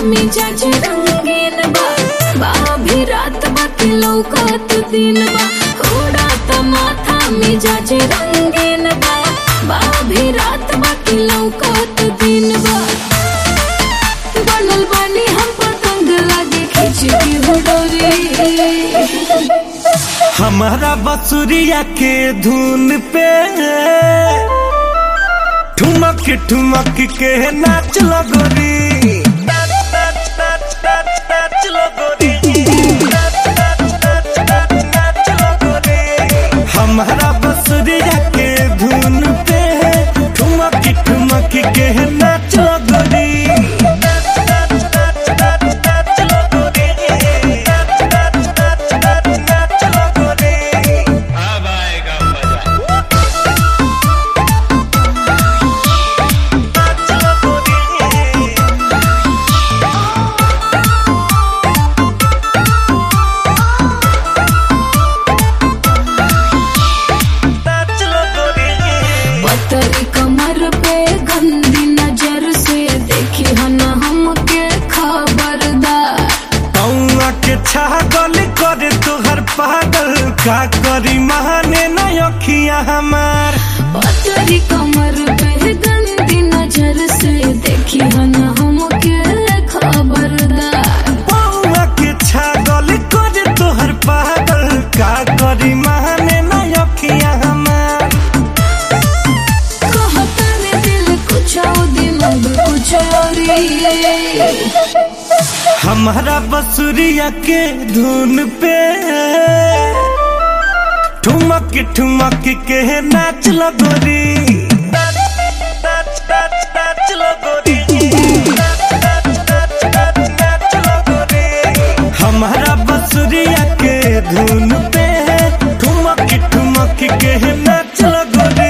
मिजाज रंगीन बा बाभी रात बाकी लौकत दिन बा उड़ात माथा मिजाज रंगीन बा बाभी रात बाकी लौकत दिन बा बनल बानी हम पतंग लागे खींच के हो डोरी हमारा बसुरिया के धुन पे ठुमक ठुमक के नाच लगोरी हमारा बसुरिया के धुन पे ठुमक ठुमक के नाच लगोरी अब आएगा मजा पतरी कमर पे गंदी नजर से देखी हन हमके खबरदार कौआ के छागल करे तोहर पागल का करी महाने न अखिया हमार पतरी कमर पे गंदी नजर से देखी हन हमके खबरदार कौआ के छागल करे तोहर पागल का करी महाने न अखिया हमार कहता ने दिल कुछ और दिमाग कुछ और ही। हमारा बसुरिया के धुन पे ठुमक ठुमक के नाच लगोरी हमारा बसुरिया के धुन पे ठुमक ठुमक के नाच लगोरी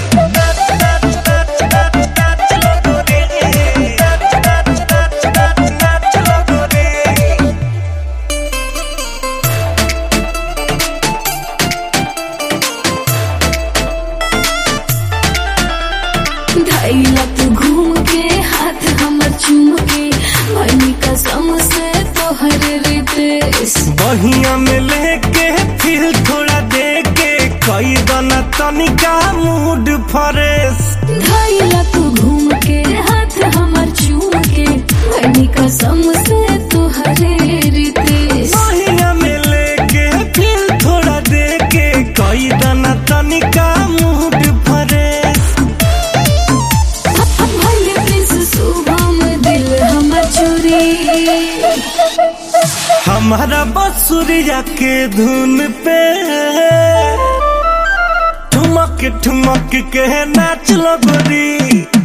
धैला तू घूम के हाथ हमर चूम के भनी कसम से तोहर रितेश बहिया में लेके फिर थोड़ा दे के कई दना तनिका मूड फ्रेश धैला तू घूम के हाथ हमर चूम के भनी कसम से तोहर रितेश बहिया में लेके फिर थोड़ा दे के कई दना तनिका मूड फ्रेश भले प्रिंस शुभम दिल हमर चोरी हमारा बसुरिया के धुन पे ठुमक ठुमक के नाच लगोरी